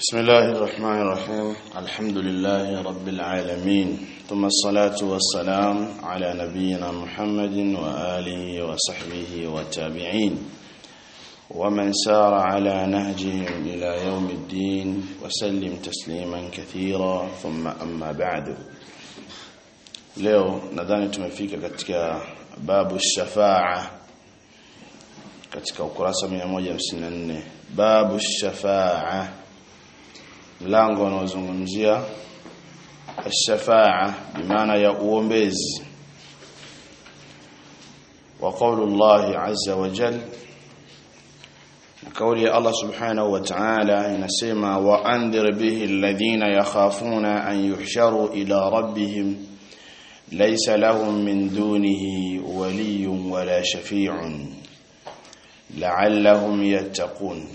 بسم الله الرحمن الرحيم الحمد لله رب العالمين ثم الصلاة والسلام على نبينا محمد وآله وصحبه والتابعين ومن سار على نهجهم إلى يوم الدين وسلم تسليما كثيرا ثم أما بعد leo nadhani tumefika katika babu shafaa katika ukurasa 154 babu shafaa mlango unaozungumzia الشفاعه بمعنى ya uombezi وقول الله عز وجل قول الله سبحانه وتعالى inasema وانذر به الذين يخافون ان يحشروا الى ربهم ليس لهم من دونه ولي ولا شفيع لعلهم يتقون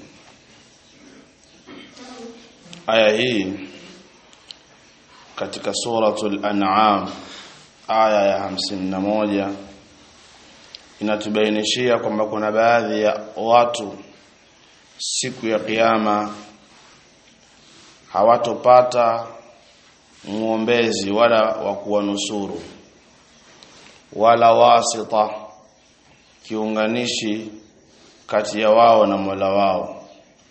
aya hii katika suratul an'am aya ya hamsini na moja inatubainishia kwamba kuna baadhi ya watu siku ya kiyama hawatopata muombezi wala wa kuwanusuru wala wasita kiunganishi kati ya wao na Mola wao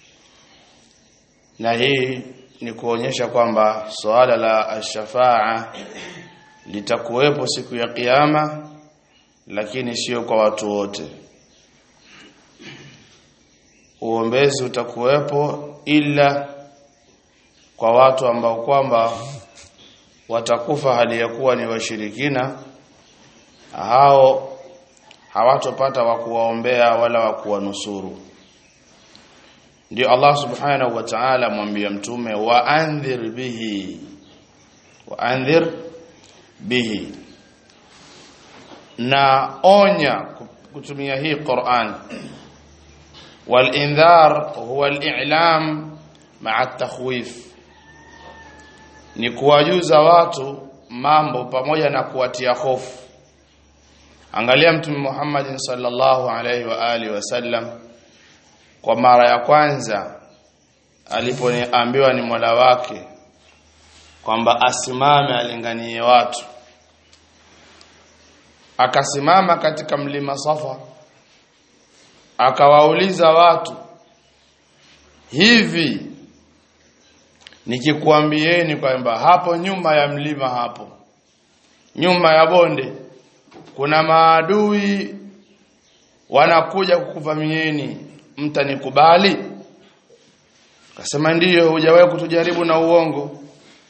na hii ni kuonyesha kwamba swala la ashafaa litakuwepo siku ya kiyama lakini sio kwa watu wote uombezi utakuwepo ila kwa watu ambao kwamba watakufa hali ya kuwa ni washirikina hao hawatopata wa kuwaombea wala wa kuwanusuru ndio Allah subhanahu wa ta'ala mwambia mtume wa andhir bihi wa andhir bihi na onya kutumia hii Qur'an wal indhar huwa al-i'lam ma'a at-takhwif ni kuwajuza watu mambo pamoja na kuwatia hofu angalia mtume Muhammad sallallahu alaihi wa alihi wasallam kwa mara ya kwanza alipoambiwa ni Mola wake kwamba asimame alinganie watu akasimama katika mlima Safa akawauliza watu hivi nikikuambieni kwamba hapo nyuma ya mlima hapo nyuma ya bonde kuna maadui wanakuja kukuvamieni mtanikubali akasema ndiyo hujawahi kutujaribu na uongo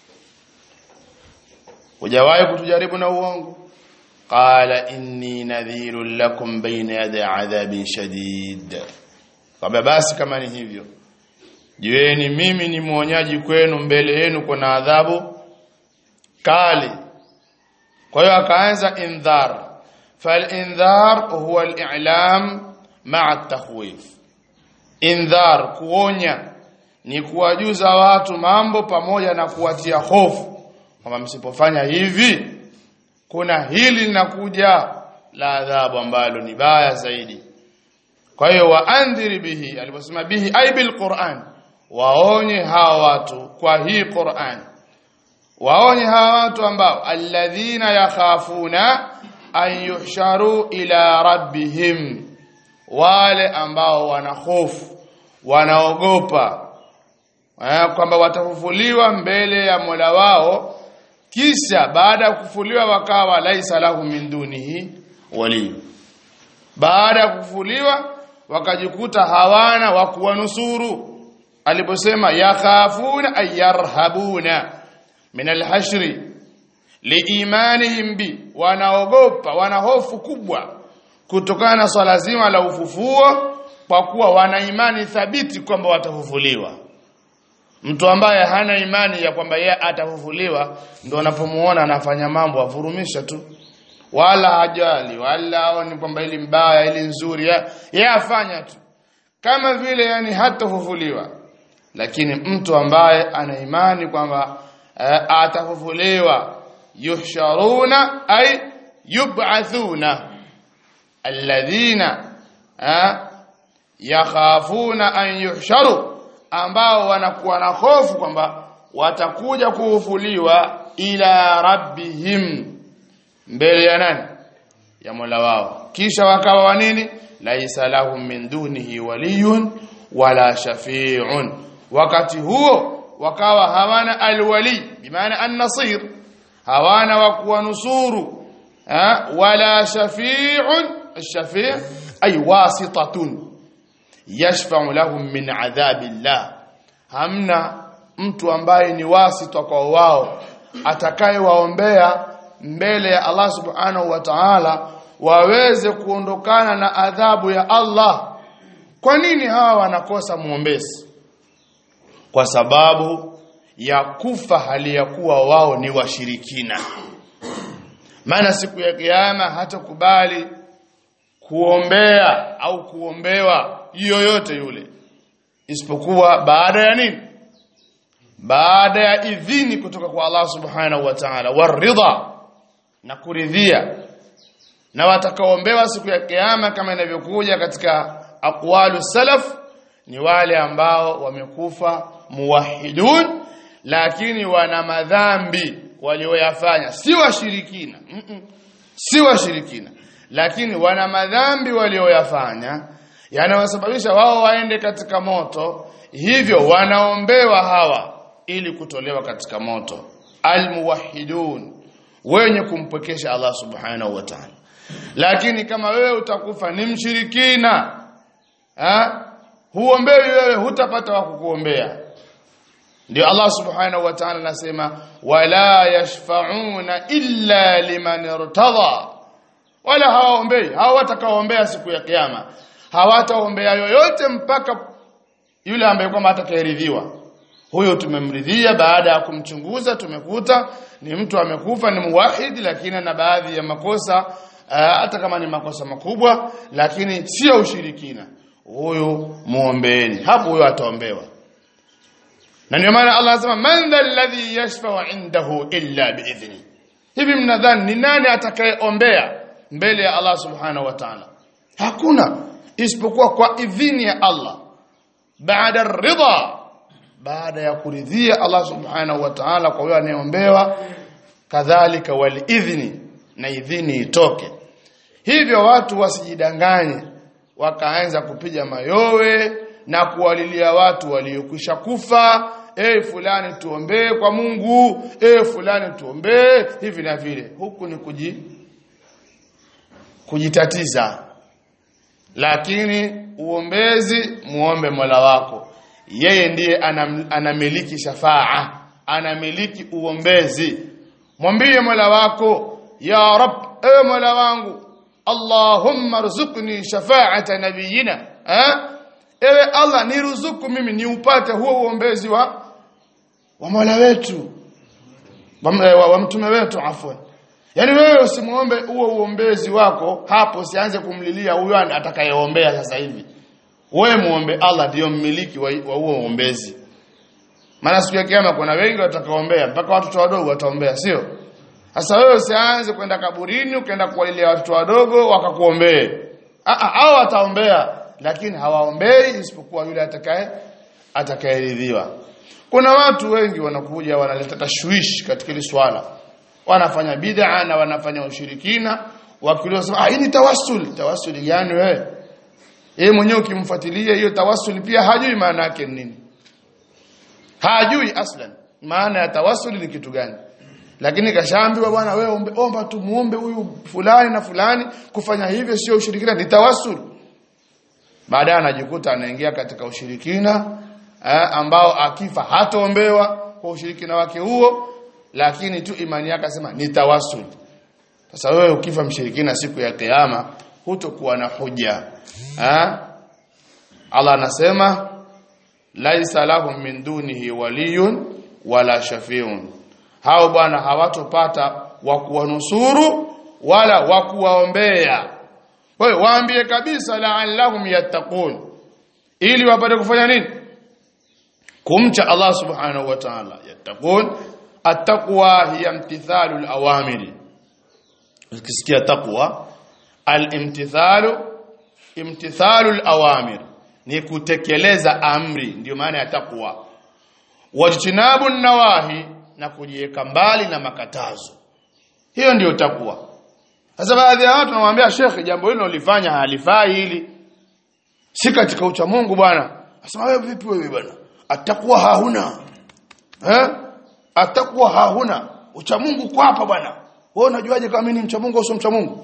hujawahi kutujaribu na uongo qala inni nadhirun lakum bayna yaday adhabin shadid kwamba basi kama ni hivyo jueni mimi ni mwonyaji kwenu mbele yenu kuna adhabu kali kwa hiyo akaanza indhar fal indhar huwa al-i'lam ma'a at-takhwif indhar kuonya ni kuwajuza watu mambo pamoja na kuwatia hofu kwamba msipofanya hivi kuna hili linakuja la adhabu ambalo ni baya zaidi kwa hiyo waandhiri bihi aliposema bihi ay bil Qur'an waonye hawa watu kwa hii Qur'an waonye hawa watu ambao alladhina yakhafuna an yuhsharu ila rabbihim wale ambao wana hofu wanaogopa kwamba watafufuliwa mbele ya Mola wao kisha baada ya kufufuliwa wakawa laisa lahu min dunihi wali baada ya kufufuliwa wakajikuta hawana wa kuwanusuru aliposema yakhafuna ayarhabuna min alhashri liimanihim bi wanaogopa wana hofu kubwa kutokana na swala zima la ufufuo kwa kuwa wana imani thabiti kwamba watafufuliwa mtu ambaye hana imani ya kwamba yeye atafufuliwa ndio anapomuona anafanya mambo avurumisha tu wala hajali wala aoni kwamba ili mbaya ili nzuri yeye afanya tu kama vile yani hatafufuliwa lakini mtu ambaye ana imani kwamba uh, atafufuliwa yuhsharuna ay yub'athuna alladhina yakhafuna an yuhsharu ambao wanakuwa na hofu kwamba watakuja kufufuliwa ila rabbihim mbele ya nani ya Mola wao kisha wakawa wa nini laisa lahum min dunihi waliyun wala shafi'un wakati huo wakawa hawana alwali bimaana an-nasir hawana wa kuwanusuru wala shafi'un ash-shafi' ay wasitatun yashfa'u lahum min adhabillah hamna mtu ambaye ni wasita kwa wao atakayewaombea mbele ya Allah subhanahu wa ta'ala waweze kuondokana na adhabu ya Allah kwa nini hawa wanakosa muombezi kwa sababu ya kufa hali ya kuwa wao ni washirikina maana siku ya kiyama hatakubali kuombea au kuombewa yoyote yule isipokuwa baada ya nini baada ya idhini kutoka kwa Allah subhanahu wa ta'ala waridha na kuridhia na watakaoombewa siku ya kiyama kama inavyokuja katika aqwalu salaf ni wale ambao wamekufa muwahidun lakini wana madhambi walioyafanya si washirikina mm -mm. si washirikina lakini wana madhambi walioyafanya yanawasababisha wao waende katika moto hivyo wanaombewa hawa ili kutolewa katika moto almuwahidun wenye kumpekesha Allah subhanahu wa ta'ala lakini kama wewe utakufa ni mshirikina ha huombewi wewe hutapata wa kukuombea ndio Allah subhanahu wa ta'ala anasema wala yashfa'una illa liman irtada wala hawaombei hawa watakaoombea siku ya kiyama hawataombea yoyote mpaka yule ambaye kwamba atakayeridhiwa huyo tumemridhia baada ya kumchunguza tumekuta ni mtu amekufa ni muwahid lakini na baadhi ya makosa hata kama ni makosa makubwa lakini sio ushirikina huyo muombeeni hapo huyo ataombewa na ndio maana Allah anasema man alladhi yashfa'u indahu illa biidhni hivi mnadhani ni nani atakayeombea mbele ya Allah subhanahu wa ta'ala hakuna isipokuwa kwa idhini ya Allah baada ridha baada ya kuridhia Allah subhanahu wa ta'ala kwa yule anayeombewa kadhalika wal idhni na idhini itoke hivyo watu wasijidanganye wakaanza kupiga mayowe na kuwalilia watu waliokwisha kufa eh fulani tuombee kwa Mungu eh fulani tuombee hivi na vile huku ni kuji kujitatiza lakini uombezi muombe Mola wako yeye ndiye anam, anamiliki shafaa anamiliki uombezi mwambie Mola wako ya rab ewe Mola wangu Allahumma rzuqni shafa'ata nabiyina eh ewe Allah niruzuku mimi niupate huo uombezi wa wa Mola wetu wa, wa, wa mtume wetu afwan yani wewe usimuombe huo uombezi wako hapo usianze kumlilia huyo atakayeombea sasa hivi wewe muombe Allah ndio mmiliki wa huo uombezi maana siku ya kiyama kuna wengi watakaoombea mpaka watoto wadogo wataombea sio sasa wewe usianze kwenda kaburini ukaenda kuwalilia watoto wadogo wakakuombee hao wataombea lakini hawaombei isipokuwa yule atakaye atakayeridhiwa kuna watu wengi wanakuja wanaleta tashwishi katika hili swala wanafanya bid'a na wanafanya ushirikina wakiuliza sema ah hii ni tawassul tawassul gani wewe yeye mwenyewe ukimfuatilia hiyo tawassul pia hajui maana yake nini hajui aslan maana ya tawassul ni kitu gani lakini kashaambiwa bwana wewe ombe, omba tu muombe huyu fulani na fulani kufanya hivyo sio ushirikina ni tawassul baadaye anajikuta anaingia katika ushirikina eh, ambao akifa hataombewa kwa ushirikina wake huo lakini tu imani yake asema ni tawassul sasa wewe ukifa mshirikina siku ya kiyama hutokuwa na hoja eh? Allah anasema laisa lahum min dunihi waliyun wala shafiun hao bwana hawatopata wa kuwanusuru wala wa kuwaombea kwa hiyo waambie kabisa la'allahum yattaqun ili wapate kufanya nini kumcha Allah subhanahu wa ta'ala yattaqun at-taqwa hiya imtithalu al-awamiri ukisikia taqwa al-imtithalu imtithalu al-awamir ni kutekeleza amri ndio maana ya takwa wajtinabu nawahi na kujiweka mbali na makatazo hiyo ndio takwa sasa baadhi ya watu wanamwambia shekhe jambo hilo lifanya halifai hili si katika ucha Mungu bwana asema wewe vipi wewe bwana atakuwa hauna eh atakuwa hauna ucha Mungu kwa hapa bwana wewe unajuaje kama mimi ni mcha Mungu au sio mcha Mungu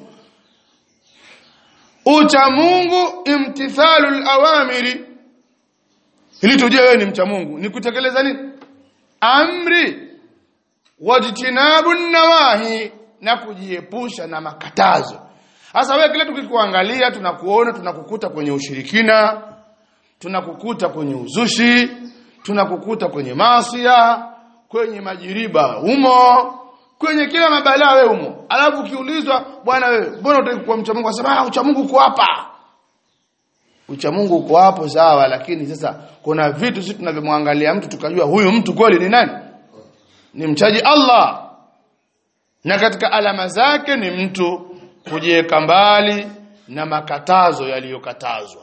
ucha Mungu imtithalul awamiri ili tujue wewe ni mcha Mungu ni kutekeleza nini amri wajtinabu nawahi na kujiepusha na makatazo sasa wewe kile tukikuangalia tunakuona tunakukuta kwenye ushirikina tunakukuta kwenye uzushi tunakukuta kwenye maasiya kwenye majiriba umo kwenye kila mabalaa wewe umo alafu ukiulizwa bwana wewe mbona unataka kuwa mcha Mungu asema ah ucha Mungu uko hapa ucha Mungu uko hapo sawa lakini sasa kuna vitu sisi tunavyomwangalia mtu tukajua huyu mtu kweli ni nani ni mchaji Allah na katika alama zake ni mtu kujiweka mbali na makatazo yaliyokatazwa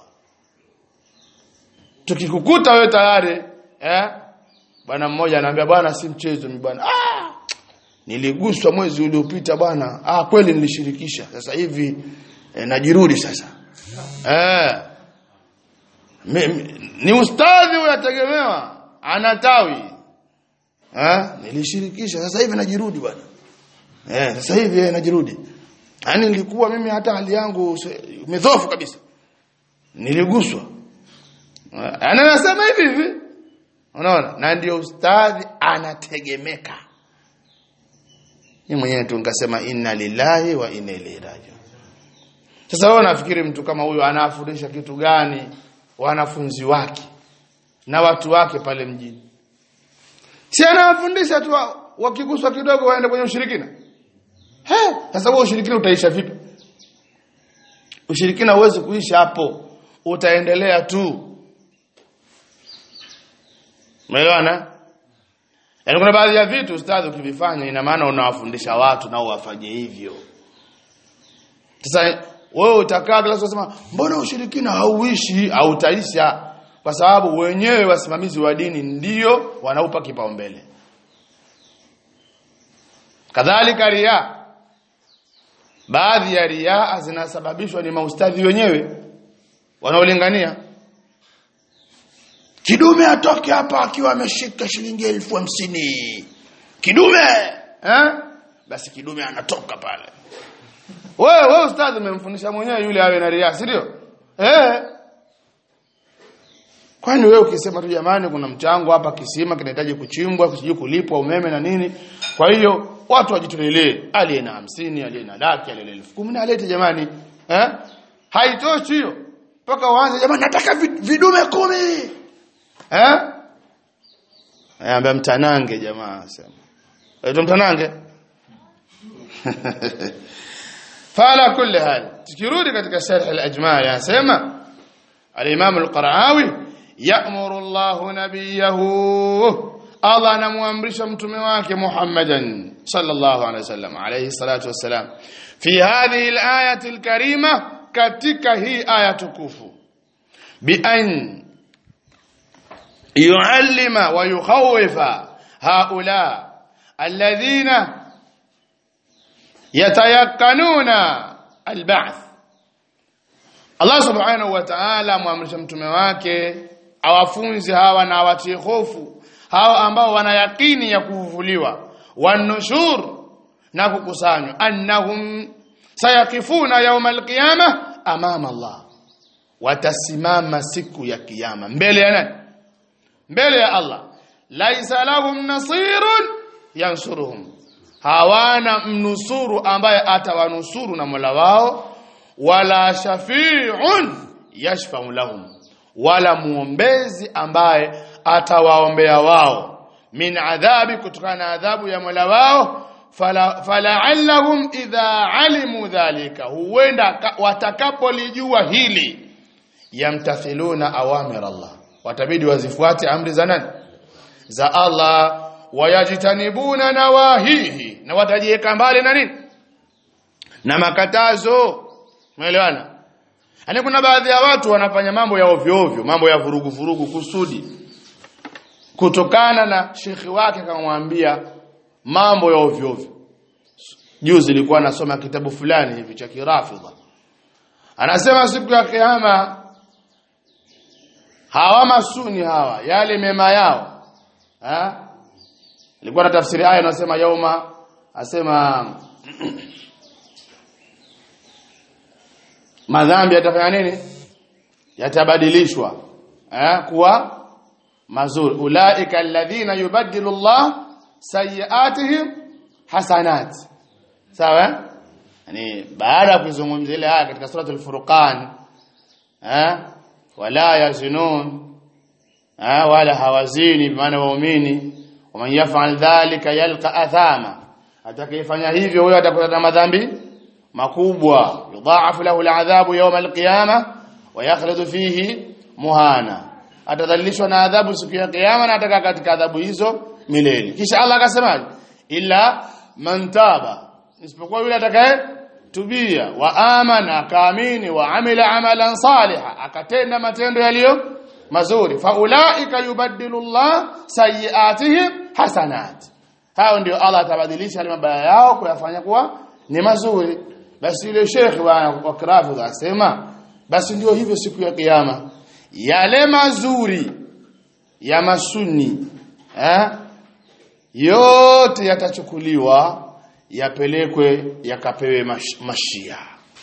tukikukuta wewe tayari eh bwana mmoja anaambia bwana si mchezo mi bwana ah niliguswa mwezi uliopita bwana ah kweli nilishirikisha sasa hivi eh, najirudi sasa eh me, me, ni ustadhi unategemewa anatawi eh nilishirikisha sasa hivi najirudi bwana eh sasa hivi eh, najirudi yani nilikuwa mimi hata hali yangu imedhofu kabisa niliguswa ana nasema hivi hivi unaona na ndio ustadhi anategemeka mimi mwenyewe tu nikasema inna lillahi wa inna ilaihi rajiun sasa wewe unafikiri mtu kama huyo anafundisha kitu gani wanafunzi wake na watu wake pale mjini si anawafundisha tu wakiguswa kidogo waende kwenye ushirikina He, sasa wewe ushirikina utaisha vipi? Ushirikina huwezi kuisha hapo. Utaendelea tu. Umeelewana? Yaani kuna baadhi ya vitu ustadhi ukivifanya ina maana unawafundisha watu nao wafanye hivyo. Sasa wewe utakaa kila siku unasema mbona ushirikina hauishi au utaisha kwa sababu wenyewe wasimamizi wa dini ndio wanaupa kipaumbele. Kadhalika riya baadhi ya riaa zinasababishwa ni maustadhi wenyewe wanaolingania kidume atoke hapa akiwa ameshika shilingi elfu hamsini kidume eh? basi kidume anatoka pale wewe wewe ustadhi umemfundisha mwenyewe yule awe na riaa si ndio eh kwani wewe ukisema tu jamani kuna mchango hapa kisima kinahitaji kuchimbwa sijui kulipwa umeme na nini kwa hiyo watu wajitolelee aliye na hamsini aliye na laki aliye na elfu kumi na alete jamani eh haitoshi hiyo mpaka uanze jamani nataka vidume kumi eh Ayamba mtanange jamaa sema. Aitwa mtanange? Fala kulli hal. Tukirudi katika sharh al-ajma' yasema al-Imam al-Qara'awi ya'muru Allah nabiyahu Allah anamuamrisha mtume wake Muhammadan sallallahu alaihi wasallam alayhi salatu wassalam fi hadhihi al-ayati al-karima katika hii aya tukufu bi an يعلم ويخوف هؤلاء الذين يتيقنون البعث Allah subhanahu wa ta'ala muamrisha mtume wake awafunzi hawa na awatie hofu hawa ambao wana yakini ya kufufuliwa wanushur na kukusanywa annahum sayakifuna yawm alqiyama amama Allah watasimama siku ya kiyama mbele ya nani mbele ya Allah laisa lahum nasirun yansuruhum hawana mnusuru ambaye atawanusuru na Mola wao wala shafi'un yashfa'u lahum wala muombezi ambaye atawaombea wao min adhabi kutokana na adhabu ya Mola wao fala fala'allahum idha alimu dhalika huenda watakapolijua hili yamtathiluna awamir Allah watabidi wazifuate amri za nani za Allah wayajtanibuna nawahihi na watajiweka mbali na nini na makatazo umeelewana Yaani kuna baadhi ya watu wanafanya mambo ya ovyo ovyo, mambo ya vurugu vurugu kusudi. Kutokana na shekhi wake akamwambia mambo ya ovyo ovyo. Juzi nilikuwa nasoma kitabu fulani hivi cha Kirafidha. Anasema siku ya kiyama hawa masuni hawa yale mema yao ha? Nilikuwa na tafsiri aya inasema yauma asema madhambi yatafanya nini yatabadilishwa eh kuwa mazuri ulaika alladhina yubaddilu Allah sayiatihim hasanat sawa yani baada ya kuzungumzia ile aya katika suratul furqan eh wala yazinun eh wala hawazini maana waumini waman yaf'al dhalika yalqa athama atakayefanya hivyo huyo atakutana madhambi makubwa yudhaafu lahu al'adhabu yawm al-qiyamah wa yakhladu fihi muhana atadhalilishwa na adhabu siku ya kiyama na ataka katika adhabu hizo milele kisha Allah akasema illa man taba isipokuwa yule atakaye tubia wa amana akaamini wa amila amalan saliha akatenda matendo yaliyo mazuri faulaika yubaddilu Allah sayiatihim hasanat hao ndio Allah atabadilisha yale mabaya yao kuyafanya kuwa ni mazuri basi yule shekhi wa wa Kirafidh asema basi ndio hivyo siku ya kiyama yale mazuri ya masuni eh yote yatachukuliwa yapelekwe yakapewe mash, mashia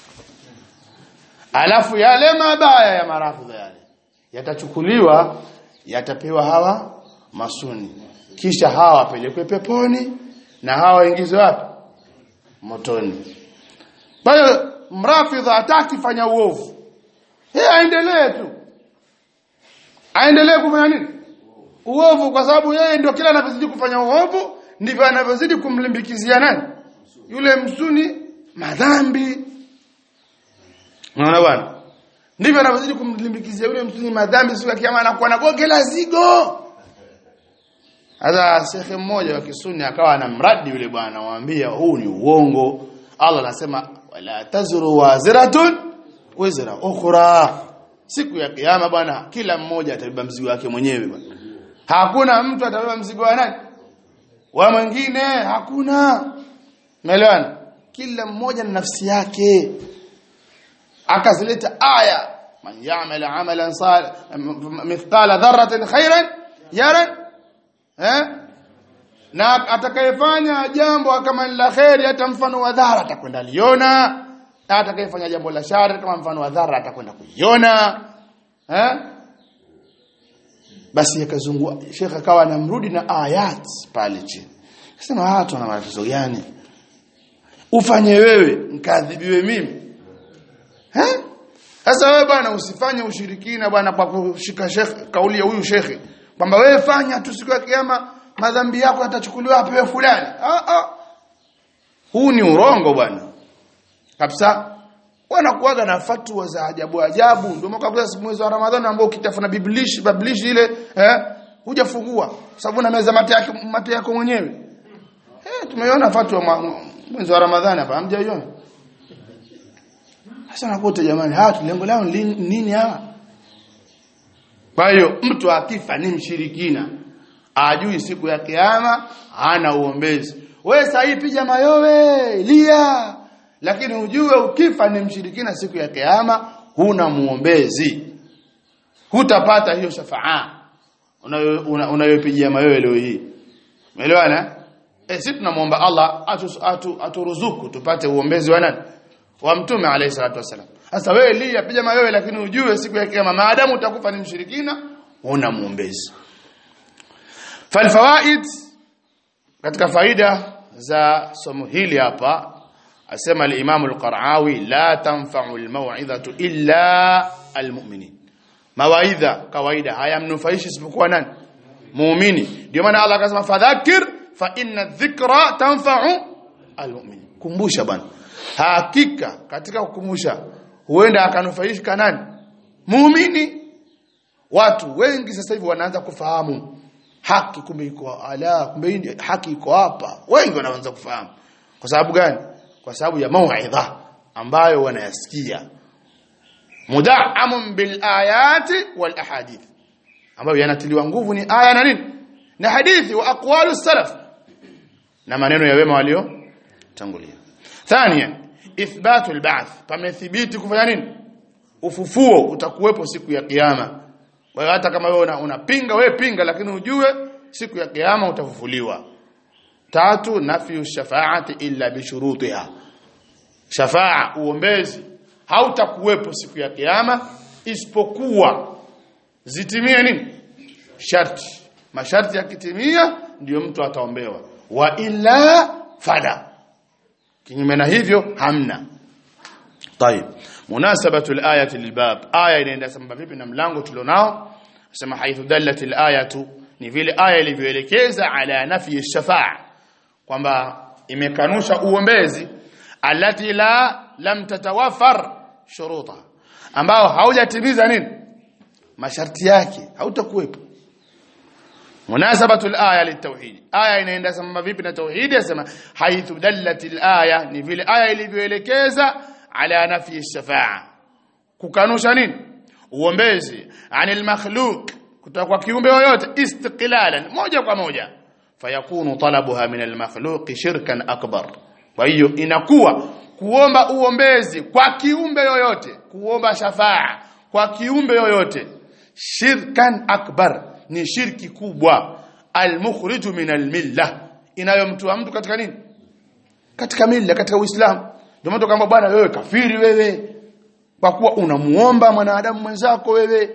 alafu yale mabaya ya marafidha yale yatachukuliwa yatapewa hawa masuni kisha hawa wapelekwe peponi na hawa waingizwe wapi motoni kwa hiyo mrafidha hataki fanya uovu yeye aendelee tu aendelee kufanya nini uovu kwa sababu yeye ndio kila anavyozidi kufanya uovu ndivyo anavyozidi kumlimbikizia nani yule msuni madhambi unaona bwana ndivyo anavyozidi kumlimbikizia yule msuni madhambi siku ya kiyama anakuwa na goge la zigo hata shekhe mmoja wa kisuni akawa anamradi yule bwana anamwambia huu ni uongo Allah anasema wala tazru waziratun wizra ukhra siku ya kiyama bwana kila mmoja atabeba mzigo wake mwenyewe bwana hakuna mtu atabeba mzigo wa nani wa mwingine hakuna umeelewana kila mmoja na nafsi yake akazileta aya man ya'mal amalan salih mithqala dharratin khairan yara eh na atakayefanya jambo kama ni la khairi hata mfano wa dhara atakwenda liona na atakayefanya jambo la shari kama mfano wa dhara atakwenda kuiona eh basi akazungua Sheikh akawa anamrudi na ayat pale chini sema watu wana matatizo gani ufanye wewe nikadhibiwe mimi eh sasa wewe bwana usifanye ushirikina bwana kwa kushika Sheikh kauli ya huyu Sheikh kwamba wewe fanya tu siku ya kiyama madhambi yako yatachukuliwa apewe fulani ah ah huu ni urongo bwana kabisa wanakuaga na fatwa za ajabu ajabu ndio mwaka mwezi wa Ramadhani ambao ukitafuna biblish biblish ile eh hujafungua sababu na meza mate yake mate yako mwenyewe eh tumeiona fatwa mwezi wa Ramadhani hapa hamjaiona sasa nakuta jamani hawa lengo lao nini hawa kwa hiyo mtu akifa ni mshirikina ajui siku ya kiyama hana uombezi wewe sasa piga mayowe lia lakini ujue ukifa ni mshirikina siku ya kiyama huna muombezi hutapata hiyo shafaa unayopigia una, mayowe leo hii umeelewana eh sisi tunamwomba Allah atu, atu, aturuzuku tupate uombezi wa nani wa mtume alayhi salatu wasalam sasa wewe lia piga mayowe lakini ujue siku ya kiyama maadamu utakufa ni mshirikina huna muombezi falfawaid katika faida za somo hili hapa asema al-Imam al-Qara'awi la tanfa'u al-maw'idhatu illa al-mu'minin mawaidha kawaida hayamnufaishi isipokuwa nani muumini ndio maana Allah akasema fadhakir fa inna dhikra tanfa'u al-mu'minin kumbusha bwana hakika katika kukumbusha huenda akanufaishika nani muumini watu wengi sasa hivi wanaanza kufahamu haki kumbe iko ala kumbe haki iko hapa wengi wanaanza kufahamu kwa sababu gani kwa sababu ya mauidha ambayo wanayasikia mudaamun bil ayati wal ahadith ambayo yanatiliwa nguvu ni aya na nini na hadithi wa aqwalu salaf na maneno ya wema walio tangulia thania ithbatu alba'th pamethibiti kufanya nini ufufuo utakuwepo siku ya kiyama kwa hiyo hata kama wewe unapinga wewe pinga lakini ujue siku ya kiyama utafufuliwa tatu nafyu shafaati illa bishurutiha shafaa uombezi hautakuwepo siku ya kiyama isipokuwa zitimie nini sharti masharti yakitimia ndiyo mtu ataombewa wa illa fala kinyume na hivyo hamna طيب مناسبه الايه للباب aya inaenda sambamba vipi na mlango tulionao sema haithu dallat alayatu ni vile aya ilivyoelekeza ala nafi shafaa kwamba imekanusha uombezi alati la lam tatawafar shuruta ambao haujatimiza nini masharti yake hautakuwepo munasabatu alaya litauhid aya inaenda sambamba vipi na tauhid yasema haithu dallat alaya ni vile aya ilivyoelekeza ala nafi shafaa kukanusha nini uombezi anil makhluq kutoka kwa kiumbe yoyote istiqlalan moja kwa moja fayakunu talabuha min al makhluq shirkan akbar kwa hiyo inakuwa kuomba uombezi kwa kiumbe yoyote kuomba shafaa kwa kiumbe yoyote shirkan akbar ni shirki kubwa almukhriju min almilla inayomtoa mtu katika nini katika milla katika uislamu ndio mtu kama bwana wewe kafiri wewe kwa kuwa unamuomba mwanadamu mwenzako wewe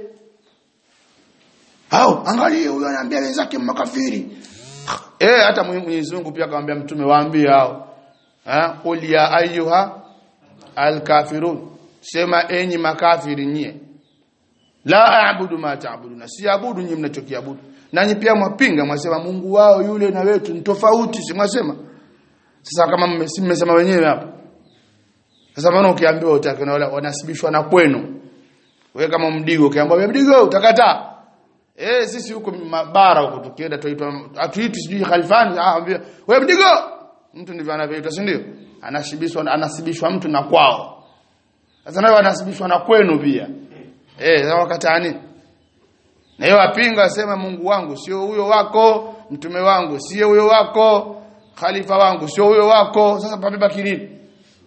au angalia huyo anaambia wenzake makafiri eh hata Mwenyezi Mungu pia akamwambia mtume waambie hao eh qul ya ayyuha alkafirun sema enyi makafiri nyie la aabudu ma taabuduna siabudu nyinyi mnachokiabudu nanyi pia mwapinga mwasema Mungu wao yule na wetu ni tofauti si mwasema sasa kama mmesema wenyewe hapo sasa maana ukiambiwa utake na wale wanasibishwa na kwenu wewe kama mdigo ukiambiwa wewe mdigo utakataa eh sisi huko mabara huko tukienda tuitwa atuiti sijui khalifani ah ambia wewe mdigo mtu ndivyo anavyoitwa si ndio anashibishwa anasibishwa mtu na kwao sasa nawe wanasibishwa na kwenu pia Eh, sasa wakataa nini? Na yeye apinga asema Mungu wangu sio huyo wako, mtume wangu sio huyo wako, khalifa wangu sio huyo wako. Sasa pabeba nini?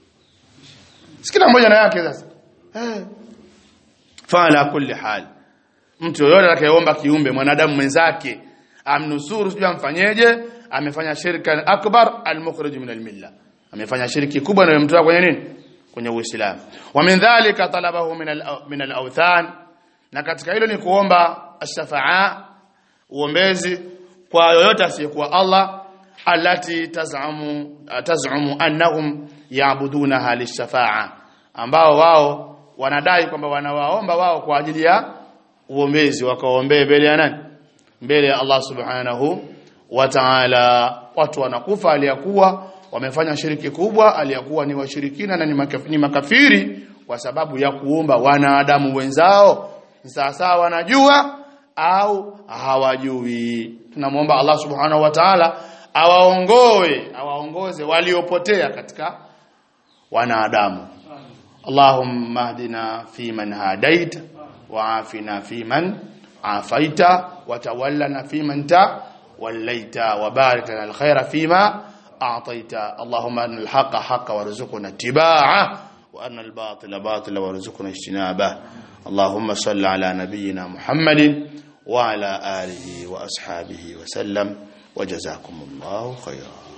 Sikila mmoja na yake sasa. Eh. Fala kulli hal. Mtu yoyote atakayeomba kiumbe mwanadamu mwenzake amnusuru sijui amfanyeje, amefanya shirka akbar al-mukhrij min al-milla. Amefanya shirki kubwa na yomtoa kwenye nini? kwenye Uislamu. Wa min dhalika talabahu min al min al-awthan, na katika hilo ni kuomba ash-shafa'a, uombezi kwa yoyote asiyekuwa Allah, allati tazamu tazamu annahum yaabudunaha lish-shafa'a, ambao wao wanadai kwamba wanawaomba wao kwa ajili ya uombezi, wakaombee mbele ya nani? Mbele ya Allah subhanahu wa ta'ala. Watu wanakufa aliyakuwa wamefanya shiriki kubwa aliyakuwa ni washirikina na ni makafiri kwa sababu ya kuomba wanadamu wenzao sasa wanajua au hawajui tunamwomba Allah subhanahu wa ta'ala awaongoe awaongoze waliopotea katika wanadamu Allahumma hdina fi man hadaita wa afina fi man afaita wa tawallana fi man ta wallaita wa barik lana alkhaira fima أعطيت اللهم أن الحق حق وارزقنا اتباعه وأن الباطل باطل وارزقنا اجتنابه اللهم صل على نبينا محمد وعلى آله وأصحابه وسلم وجزاكم الله خيرا